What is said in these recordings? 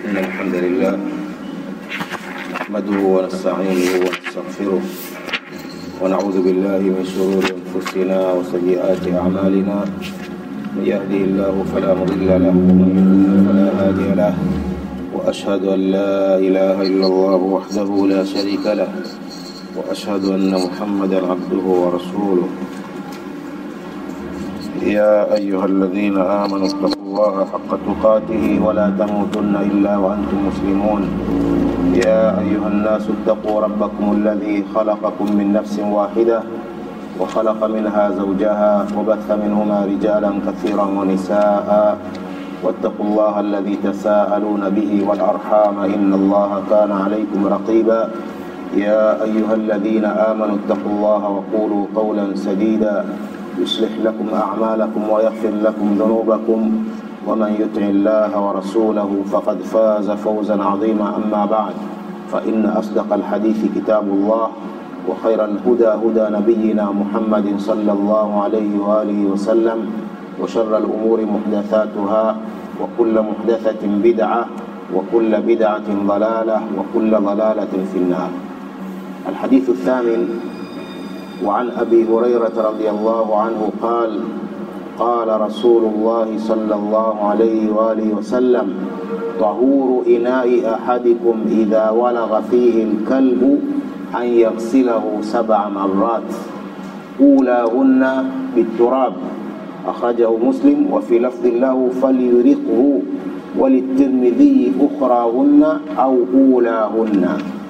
إن الحمد لله نحمده ونستعينه ونستغفره ونعوذ بالله من شرور أنفسنا وسيئات أعمالنا من يهده الله فلا مضل له ومن يضلل فلا هادي له وأشهد أن لا إله إلا الله وحده لا شريك له وأشهد أن محمدا عبده ورسوله يا أيها الذين آمنوا اتقوا الله حق تقاته ولا تموتن إلا وأنتم مسلمون يا أيها الناس اتقوا ربكم الذي خلقكم من نفس واحدة وخلق منها زوجها وبث منهما رجالا كثيرا ونساء واتقوا الله الذي تساءلون به والأرحام إن الله كان عليكم رقيبا يا أيها الذين آمنوا اتقوا الله وقولوا قولا سديدا يصلح لكم أعمالكم ويغفر لكم ذنوبكم ومن يطع الله ورسوله فقد فاز فوزا عظيما أما بعد فإن أصدق الحديث كتاب الله وخير الهدى هدى نبينا محمد صلى الله عليه وآله وسلم وشر الأمور محدثاتها وكل محدثة بدعة وكل بدعة ضلالة وكل ضلالة في النار الحديث الثامن وعن أبي هريرة رضي الله عنه قال قال رسول الله صلى الله عليه وآله وسلم طهور إناء أحدكم إذا ولغ فيه الكلب أن يغسله سبع مرات أولاهن بالتراب أخرجه مسلم وفي لفظ له فليرقه وللترمذي أخراهن أو أولاهن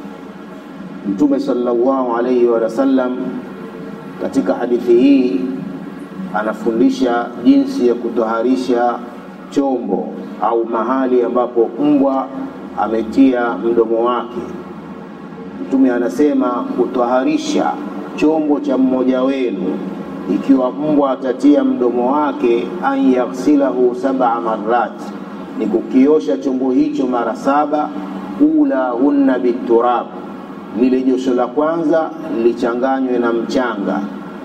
Mtume sallallahu alaihi wasallam katika hadithi hii anafundisha jinsi ya kutoharisha chombo au mahali ambapo mbwa ametia mdomo wake. Mtume anasema kutoharisha chombo cha mmoja wenu ikiwa mbwa atatia mdomo wake, an yaghsilahu sab'a marrat, ni kukiosha chombo hicho mara saba, ulahunna biturab lile josho la kwanza lichanganywe na mchanga.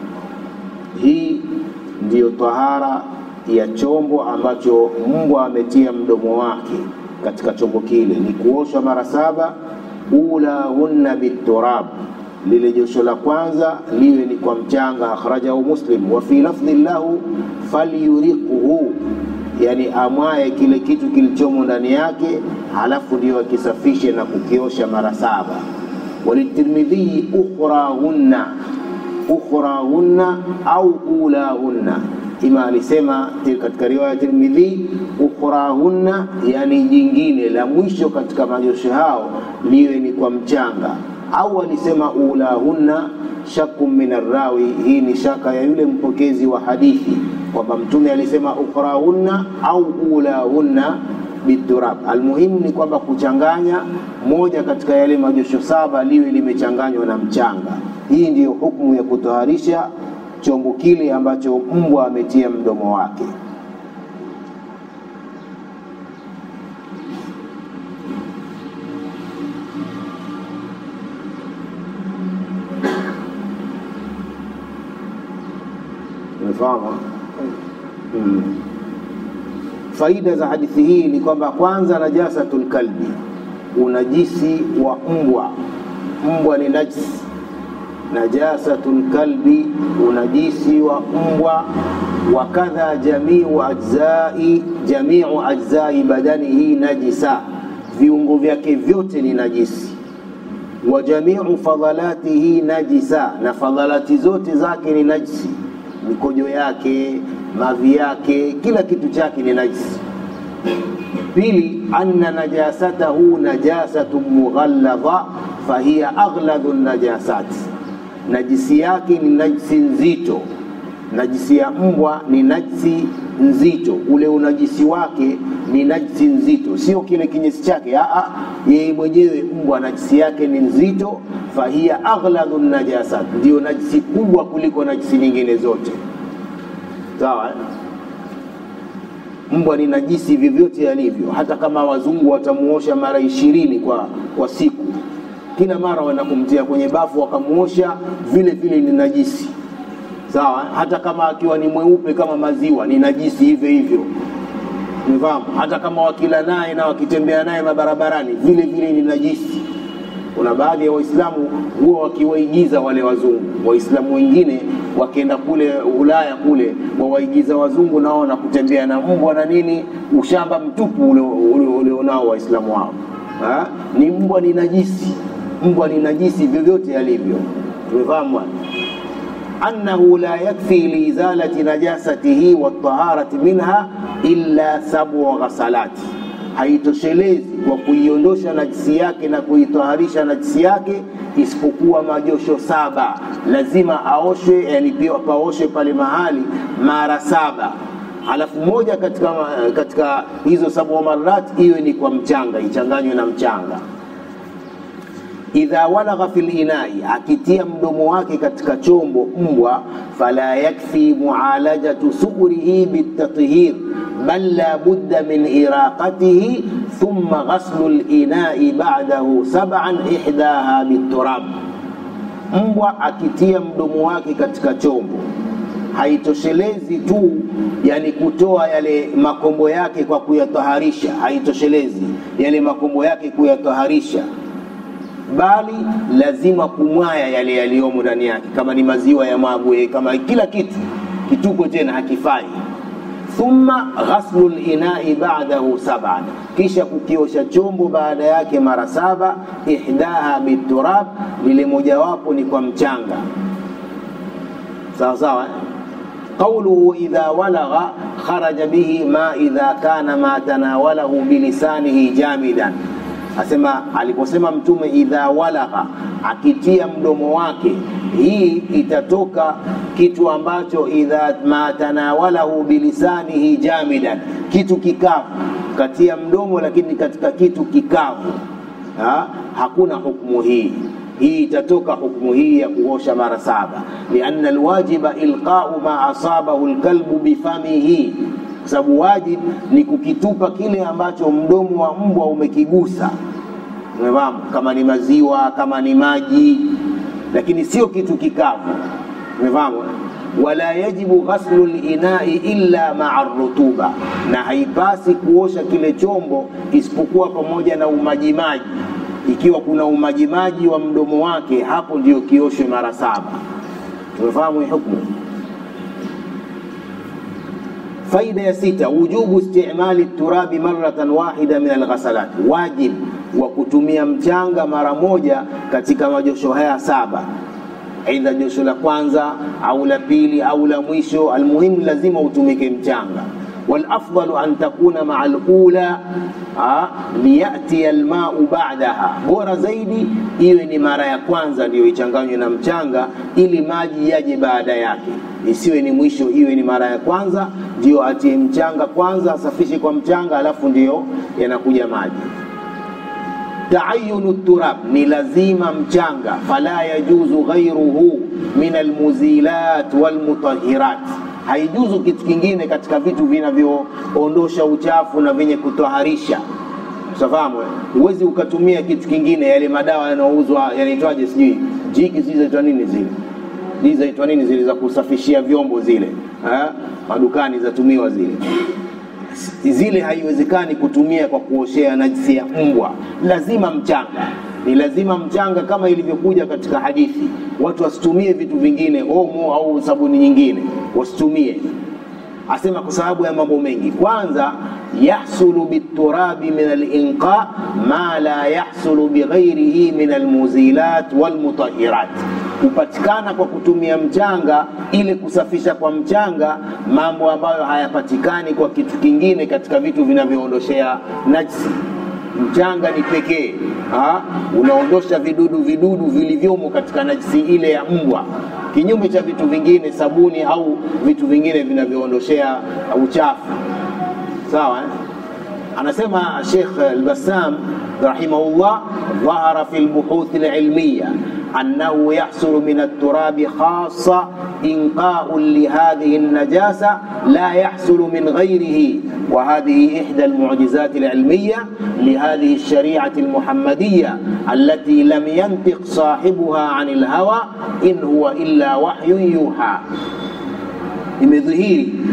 Hii ndiyo tahara ya chombo ambacho mbwa ametia mdomo wake katika chombo kile, ni kuoshwa mara saba. ulahunna biturab, lile josho la kwanza liwe ni kwa mchanga. Akhrajahu Muslim. Wa fi lafdhi lahu falyuriquhu, yani amwaye kile kitu kilichomo ndani yake, halafu ndio akisafishe na kukiosha mara saba وللترمذي أخراهن أخراهن أو أولاهن ima alisema katika riwaya ya Tirmidhi ukhrahunna, yani jingine la mwisho katika majosho hao liwe ni kwa mchanga, au alisema ulahunna, shakku min arrawi. Hii ni shaka ya yule mpokezi wa hadithi kwamba Mtume alisema ukhrahunna au ulahunna biturab. Almuhimu ni kwamba kuchanganya moja katika yale majosho saba liwe limechanganywa na mchanga. Hii ndiyo hukumu ya kutoharisha chombo kile ambacho mbwa ametia mdomo wake. Umefahamu? Hmm. Faida za hadithi hii ni kwamba kwanza, najasatul kalbi, unajisi wa mbwa. Mbwa ni najisi. Najasatul kalbi, unajisi wa mbwa. Wakadha jamiu ajzai, jamiu ajzai badanihi najisa, viungo vyake vyote ni najisi. Wa jamiu fadhalatihi najisa, na fadhalati zote zake ni najisi, mikojo yake mavi yake kila kitu chake ni najisi. Pili, anna najasatahu najasatu mughalladha fahiya aghladu najasat, najisi yake ni najisi nzito. Najisi ya mbwa ni najisi nzito, ule unajisi wake ni najisi nzito, sio kile kinyesi chake. Aa, yeye mwenyewe mbwa najisi yake ni nzito. Fahiya aghladu najasat, ndiyo najisi kubwa kuliko najisi nyingine zote. Sawa, mbwa ni najisi vyovyote alivyo, hata kama wazungu watamuosha mara ishirini kwa, kwa siku, kila mara wanakumtia kwenye bafu wakamuosha, vile vile ni najisi. Sawa, hata kama akiwa ni mweupe kama maziwa, ni najisi hivyo hivyo. umefahamu hata kama wakila naye na wakitembea naye mabarabarani vile vile ni najisi kuna baadhi ya waislamu huwa wakiwaigiza wale wazungu waislamu wengine wakienda kule ulaya kule wawaigiza wazungu nao na kutembea na mbwa na nini ushamba mtupu ulionao ule waislamu wao ha? ni mbwa ni najisi mbwa ni najisi vyovyote alivyo tumefahamu bwana أنه لا يكفي لإزالة نجاسته والطهارة منها إلا سبع غسلات haitoshelezi kwa kuiondosha najisi yake na kuitoharisha najisi yake isipokuwa majosho saba lazima aoshwe yani pia paoshwe pale mahali mara saba alafu moja katika, katika hizo sabu marat iwe ni kwa mchanga ichanganywe na mchanga idha walagha fi linai, akitia mdomo wake katika chombo mbwa, fala yakfi mualajatu suurihi bitathhir bal la budda min iraqatihi thumma ghaslu linai ba'dahu sab'an ihdaha biturab. Mbwa akitia mdomo wake katika chombo haitoshelezi tu yani kutoa yale makombo yake kwa kuyataharisha, haitoshelezi yale makombo yake kuyataharisha bali lazima kumwaya yale yaliyomo ndani yake, kama ni maziwa ya magwe, kama kila kitu kituko tena hakifai. Thumma ghaslu linai ba'dahu sab'an, kisha kukiosha chombo baada yake mara saba. Ihdaha biturab, lile mojawapo ni kwa mchanga. Sawa sawa eh? قوله إذا ولغ خرج به ما إذا كان ما تناوله بلسانه جامدا asema aliposema mtume idha walagha akitia mdomo wake hii itatoka kitu ambacho idha ma tanawalahu bilisanihi jamidan kitu kikavu katia mdomo lakini katika kitu kikavu ha? hakuna hukumu hii hii itatoka hukumu hii ya kuosha mara saba lianna alwajiba ilqau ma asabahu lkalbu bifamihi kwa sababu wajib ni kukitupa kile ambacho mdomo wa mbwa umekigusa umefahamu kama ni maziwa kama ni maji lakini sio kitu kikavu umefahamu wala yajibu ghaslu linai illa maa rutuba na haipasi kuosha kile chombo isipokuwa pamoja na umajimaji ikiwa kuna umajimaji wa mdomo wake hapo ndio kioshwe mara saba tumefahamu hii hukmu faida ya sita wujubu istimali turabi maratan wahida min alghasalat wajib wa kutumia mchanga mara moja katika majosho haya saba aidha josho la kwanza au la pili au la mwisho almuhimu lazima utumike mchanga والافضل ان تكون مع الاولى لياتي الماء بعدها bora zaidi iwe ni mara ya kwanza ndiyo ichanganywe na mchanga ili maji yaje baada yake isiwe ni mwisho iwe ni mara ya kwanza ndio atie mchanga kwanza asafishe kwa mchanga alafu ndiyo yanakuja maji taayunu turab ni lazima mchanga fala yajuzu ghairuhu min almuzilat walmutahirat haijuzu kitu kingine katika vitu vinavyoondosha uchafu na vyenye kutoharisha safahamu huwezi ukatumia kitu kingine yale madawa yanayouzwa yanaitwaje sijui jiki sijui zaitwa nini zile hii zaitwa nini zile za kusafishia vyombo zile ha? madukani zatumiwa zile zile haiwezekani kutumia kwa kuoshea najisi ya mbwa lazima mchanga ni lazima mchanga kama ilivyokuja katika hadithi watu wasitumie vitu vingine omo au sabuni nyingine wasitumie asema kwa sababu ya mambo mengi kwanza yahsulu biturabi min alinqa ma la yahsulu bighairihi min almuzilat walmutahirat hupatikana kwa kutumia mchanga ile kusafisha kwa mchanga mambo ambayo hayapatikani kwa kitu kingine katika vitu vinavyoondoshea najsi mchanga ni pekee unaondosha vidudu vidudu vilivyomo katika najisi ile ya mbwa kinyume cha vitu vingine sabuni au vitu vingine vinavyoondoshea uchafu sawa eh? anasema Sheikh Al-Bassam rahimahullah dhahara fi al-buhuth al-ilmiyya أنه يحصل من التراب خاصة إنقاء لهذه النجاسة لا يحصل من غيره وهذه إحدى المعجزات العلمية لهذه الشريعة المحمدية التي لم ينطق صاحبها عن الهوى إن هو إلا وحي يوحى imedhihiri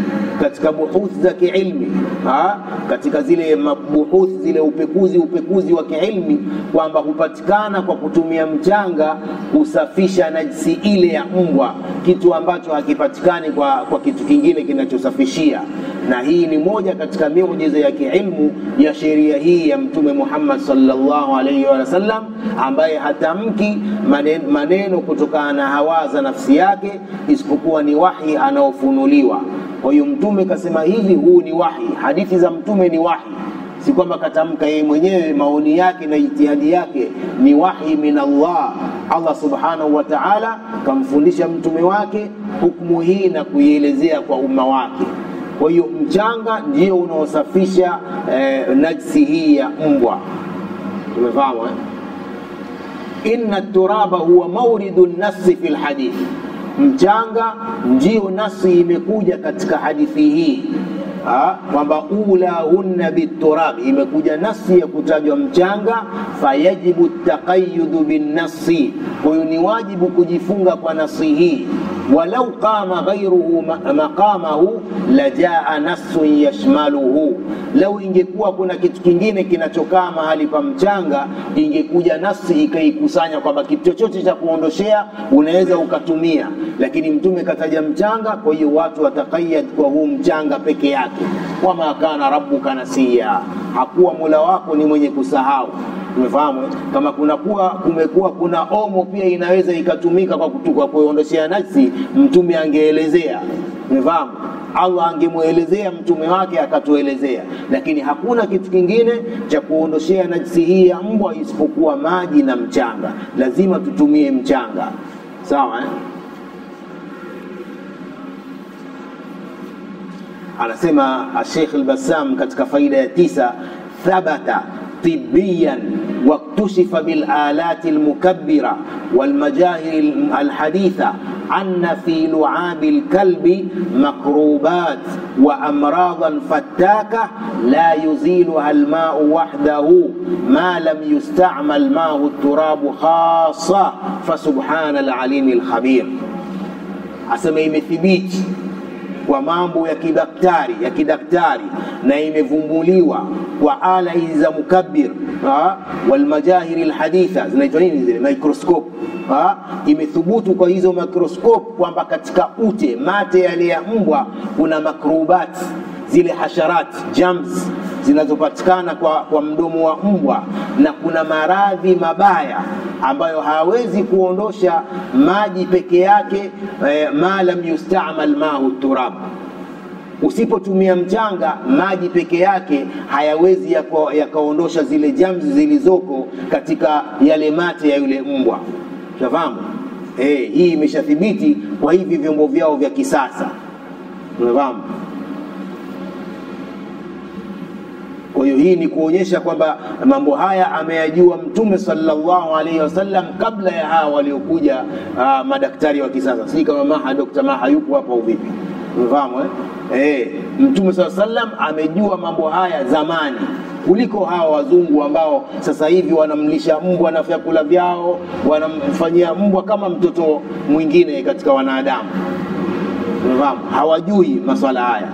katika buhuthi za kiilmi ha? katika zile mabuhuthi zile upekuzi upekuzi wa kiilmi kwamba hupatikana kwa kutumia mchanga kusafisha najisi ile ya mbwa kitu ambacho hakipatikani kwa, kwa kitu kingine kinachosafishia na hii ni moja katika miujiza ya kiilmu ya sheria hii ya mtume Muhammad sallallahu alaihi wasallam ambaye hatamki maneno, maneno kutokana na hawa za nafsi yake isipokuwa ni wahi anaofunuliwa kwa hiyo mtume kasema hivi huu ni wahi hadithi za mtume ni wahi si kwamba katamka yeye mwenyewe maoni yake na ijtihadi yake ni wahi min Allah Allah subhanahu wa ta'ala kamfundisha mtume wake hukumu hii na kuielezea kwa umma wake kwa hiyo mchanga ndio unaosafisha eh, najsi hii ya mbwa tumefahamu eh? inna turaba huwa mauridu nasi fi lhadith mchanga ndio nasi imekuja katika hadithi hii kwamba ulahunna biturab imekuja nasi ya kutajwa mchanga fayajibu taqayudu binnasi kwahiyo ni wajibu kujifunga kwa nasi hii walau qama ghairuhu maqamahu lajaa nasun yashmaluhu lau ingekuwa kuna kitu kingine kinachokaa mahali pa mchanga ingekuja nasi ikaikusanya kwamba kitu chochote cha kuondoshea unaweza ukatumia lakini mtume kataja mchanga kwa hiyo watu watakayad kwa huu mchanga peke yake wama kana rabbuka nasiya hakuwa mola wako ni mwenye kusahau umefahamu kama kunakuwa kumekuwa kuna omo pia inaweza ikatumika kwa kutuka kuondoshea nafsi mtume angeelezea umefahamu allah angemwelezea mtume wake akatuelezea lakini hakuna kitu kingine cha kuondoshea najisi hii ya mbwa isipokuwa maji na mchanga lazima tutumie mchanga sawa eh? anasema Sheikh al-Bassam katika faida ya tisa thabata طبيا واكتشف بالآلات المكبرة والمجاهر الحديثة أن في لعاب الكلب مكروبات وأمراضا فتاكة لا يزيلها الماء وحده ما لم يستعمل ماء التراب خاصة فسبحان العليم الخبير أسمى imethibiti kwa mambo ya kidaktari ya kidaktari na imevumbuliwa kwa ala hizi za mukabbir walmajahiri lhaditha zinaitwa nini zile microscope ha? imethubutu kwa hizo microscope kwamba katika ute mate yale ya mbwa kuna makrubat zile hasharat germs zinazopatikana kwa, kwa mdomo wa mbwa na kuna maradhi mabaya ambayo hawezi kuondosha maji peke yake eh, ma lam yustamal mahu turab usipotumia mchanga maji peke yake hayawezi yakaondosha yaka zile jamzi zilizoko katika yale mate ya yule mbwa unafahamu eh, hii imeshathibiti kwa hivi vyombo vyao vya kisasa unafahamu kwa hiyo hii ni kuonyesha kwamba mambo haya ameyajua mtume sallallahu alaihi wasallam kabla ya hawa waliokuja uh, madaktari wa kisasa si kama maha dokta maha yupo hapa uvipi umefahamu eh? Eh, mtume saa sallam amejua mambo haya zamani kuliko hawa wazungu ambao sasa hivi wanamlisha mbwa na vyakula vyao wanamfanyia mbwa kama mtoto mwingine katika wanadamu umefahamu hawajui maswala haya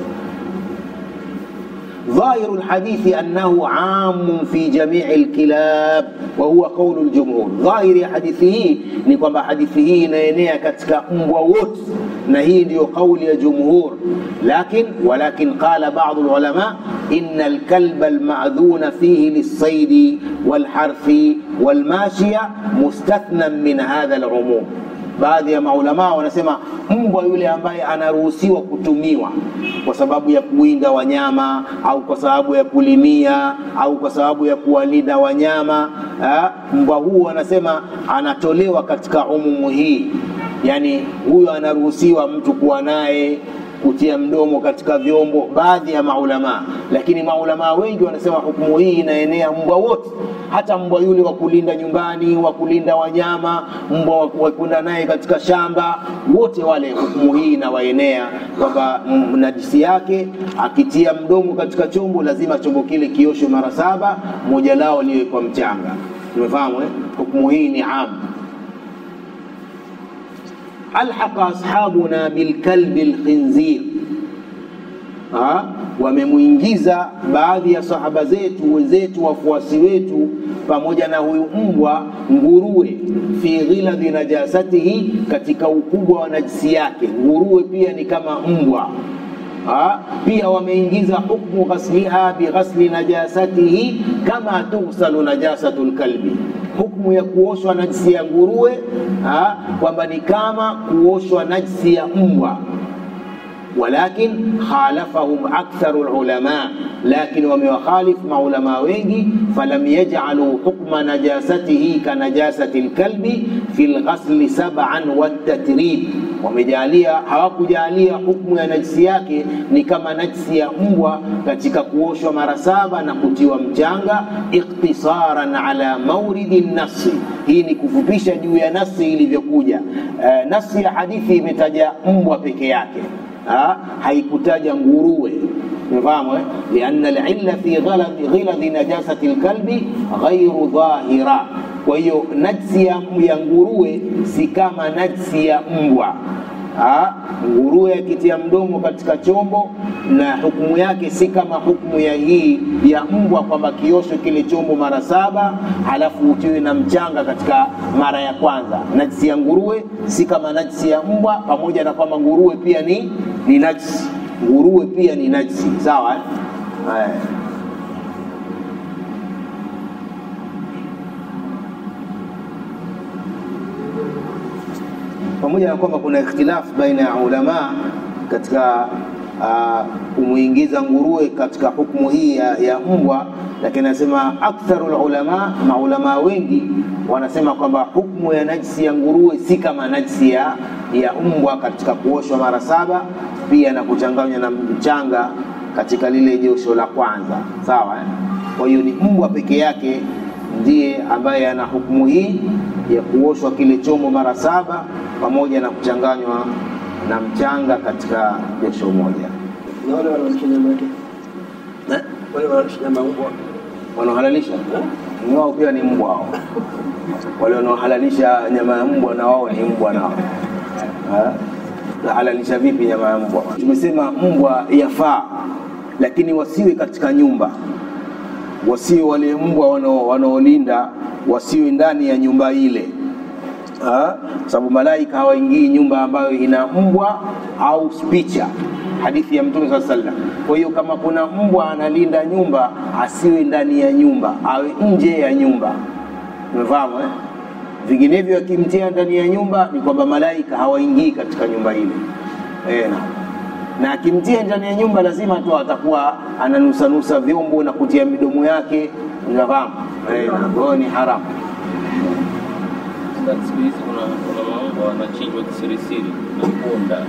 ظاهر الحديث أنه عام في جميع الكلاب وهو قول الجمهور ظاهر حديثه نكما حديثه نينيا كتك مبوت نهي ديو قول الجمهور لكن ولكن قال بعض العلماء إن الكلب المأذون فيه للصيد والحرث والماشية مستثنى من هذا العموم baadhi ya maulamaa wanasema mbwa yule ambaye anaruhusiwa kutumiwa kwa sababu ya kuwinda wanyama au kwa sababu ya kulimia au kwa sababu ya kuwalinda wanyama ha? mbwa huu wanasema anatolewa katika umumu hii yaani huyo anaruhusiwa mtu kuwa naye kutia mdomo katika vyombo baadhi ya maulamaa lakini maulamaa wengi wanasema hukumu hii inaenea mbwa wote hata mbwa yule wa kulinda nyumbani wa kulinda wanyama mbwa wa kwenda naye katika shamba wote wale hukumu hii inawaenea kwamba najisi yake akitia mdomo katika chombo lazima chombo kile kioshwe mara saba moja lao liwe kwa mchanga tumefahamu eh? hukumu hii ni amu ألحق أصحابنا بالكلب الخنزير ha, wamemuingiza baadhi ya sahaba zetu wenzetu wafuasi wetu pamoja na huyu mbwa nguruwe fi ghiladhi najasatihi katika ukubwa wa najisi yake nguruwe pia ni kama mbwa ha? pia wameingiza hukmu ghasliha bighasli najasatihi kama tughsalu najasatu lkalbi hukmu ya kuoshwa najisi ya nguruwe ha? kwamba ni kama kuoshwa najisi ya mbwa ولكن خالفهم أكثر العلماء لكن ومخالف مع علماء wengi فلم يجعلوا حكم نجاسته كنجاسة الكلب في الغسل سبعا والتتريب wamejalia hawakujalia hukumu ya najisi yake ni kama najisi ya mbwa katika kuoshwa mara saba na kutiwa mchanga iktisaran ala mauridi nasi hii ni kufupisha juu ya nasi ilivyokuja uh, nasi ya hadithi imetaja mbwa peke yake ha? haikutaja nguruwe umefahamu eh? lianna lilla fi ghiladhi najasati lkalbi ghairu dhahira kwa hiyo najsi ya, ya nguruwe si kama najsi ya mbwa ha? nguruwe akitia mdomo katika chombo na hukumu yake si kama hukumu ya hii ya mbwa kwamba kiosho kile chombo mara saba halafu utiwe na mchanga katika mara ya kwanza najisi ya nguruwe si kama najisi ya mbwa pamoja na kwamba nguruwe pia ni ni najisi nguruwe pia ni najisi sawa eh? Haya. pamoja na kwamba kuna ikhtilafu baina ya ulama katika uh, kumuingiza nguruwe katika hukumu hii ya, ya mbwa lakini anasema aktharu ulama maulama wengi wanasema kwamba hukumu ya najisi ya nguruwe si kama najisi ya, ya mbwa katika kuoshwa mara saba pia na kuchanganywa na mchanga katika lile josho la kwanza sawa eh? kwa hiyo ni mbwa peke yake ndiye ambaye ana hukumu hii ya kuoshwa kile chombo mara saba pamoja na kuchanganywa na mchanga katika josho moja na wale wanaolisha nyama yake Eh? wale wanaolisha nyama mbwa wanaohalalisha ni wao pia ni mbwa hao wale wanaohalalisha nyama ya mbwa na wao ni mbwa nao Eh? nahalalisha vipi nyama ya mbwa tumesema mbwa yafaa lakini wasiwe katika nyumba wasiwe wale mbwa wanao- wanaolinda wasiwe ndani ya nyumba ile Ah, sababu malaika hawaingii nyumba ambayo ina mbwa au picha hadithi ya mtume saa sallam kwa hiyo kama kuna mbwa analinda nyumba asiwe ndani ya nyumba awe nje ya nyumba umefahamu eh? vinginevyo akimtia ndani ya nyumba ni kwamba malaika hawaingii katika nyumba ile eh, na na akimtia ndani ya nyumba lazima tu atakuwa ananusanusa vyombo na kutia midomo yake unafahamu eh, na kwa hiyo ni haramu Sasa siku hizi kuna kuna maungo wanachinjwa kisirisiri na punda.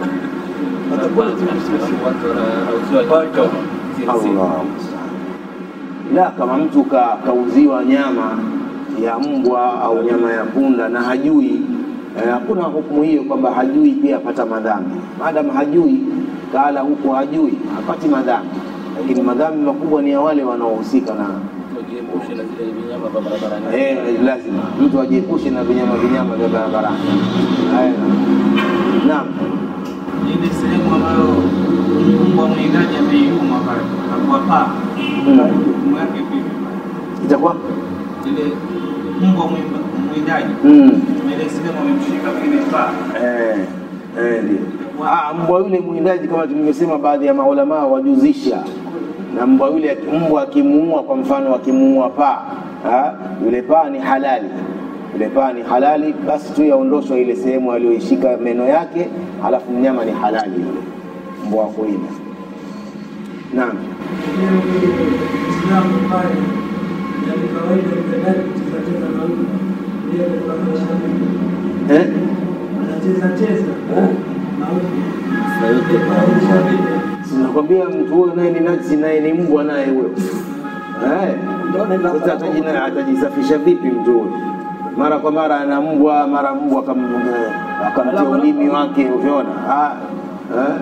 Watu wanauziwa kichoma kisirisiri. Allah la kama mtu ka, kauziwa nyama ya mbwa au nyama ya punda na hajui eh, hakuna hukumu hiyo kwamba hajui pia apata madhambi maadamu hajui kala huko hajui hapati madhambi lakini madhambi makubwa ni ya wale wanaohusika na Tujiepushe na zile vinyama vya barabarani. eh, lazima mtu ajiepushe na vinyama vinyama vya barabarani Haya. naam ile sehemu ambayo mbwa mwindaji ameiuma pale akuwa paa Mm. hukumu yake vipi itakuwa ile mbwa mwimba- mwindaji mm. ile sehemu amemshika vile paa Eh, eh, ndio. Ah, mbwa yule mwindaji kama tulivyosema, baadhi ya maulamaa wajuzisha na mbwa yule, mbwa akimuua, kwa mfano akimuua paa, ah, yule paa ni halali, yule paa ni halali, basi tu yaondoshwa ile sehemu aliyoishika meno yake, halafu mnyama ni halali yule mbwa wa kuwinda. Naam. Islamu pale yani kawaida ibadani kucheza cheza na mtu ndiye kufananisha Eh? anacheza cheza na mtu kufananisha vipi? Sinakwambia mtu huyo naye ni najisi, naye ni mbwa naye huyo. Eh, Sasa atajina- atajisafisha vipi mtu huyo? Mara kwa mara ana mbwa, mara mbwa akam- eh, akamtia ulimi wake, ukiona Ah, eh?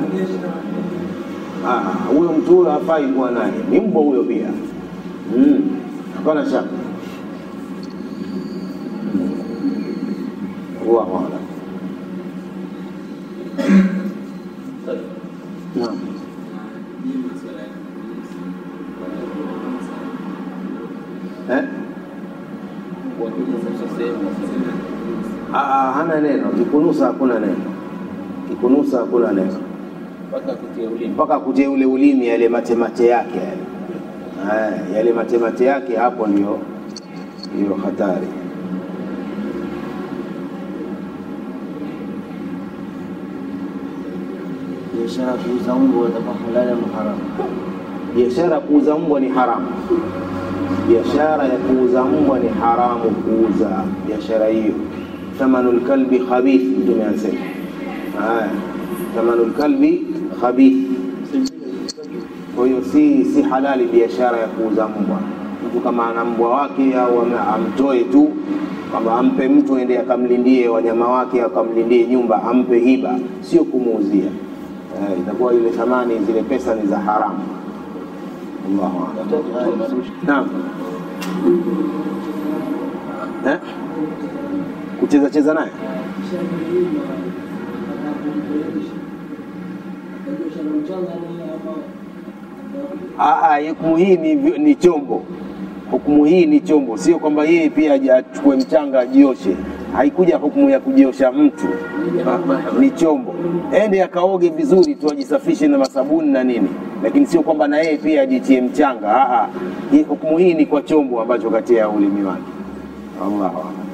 Ah, huyo mtu huyo hafai kuwa naye, ni mbwa huyo pia. Mm, Hapana shaka. Allahu a'lam. Naam. eh? Mbwa akikunusa sehemu nasema. Aa, hana neno. Kikunusa hakuna neno, kikunusa hakuna neno mpaka kutia ulimi. mpaka kutie ule ulimi, yale matemate yake yale Aya, yale matemate yake, hapo ndio ndio hatari. biashara kuuza mbwa itakuwa halali ama haramu? Biashara ya kuuza mbwa ni haramu. Biashara ya kuuza mbwa ni haramu kuuza biashara hiyo. Thamanul kalbi khabith, Mtume anasema. Haya, thamanul kalbi khabith. Kwa hiyo si si halali biashara ya kuuza mbwa. Mtu kama ana mbwa wake au ame- amtoe tu kwamba ampe mtu ende akamlindie wanyama wake akamlindie nyumba, ampe hiba, sio kumuuzia. Eh, itakuwa ile thamani zile pesa ni za haramu. Allahu a'lam. Naam. Eh? Kucheza cheza naye? Ah, ah, hukumu hii ni, ni chombo. Hukumu hii ni chombo, sio kwamba yeye pia aje achukue mchanga ajioshe. Haikuja hukumu ya kujiosha mtu, Ah, ni chombo. Ende akaoge vizuri tu, ajisafishe na masabuni na nini, lakini sio kwamba na yeye pia ajitie mchanga. Ah, ah. Hii hukumu hii ni kwa chombo ambacho katia ulimi wake. Allahu a'lam.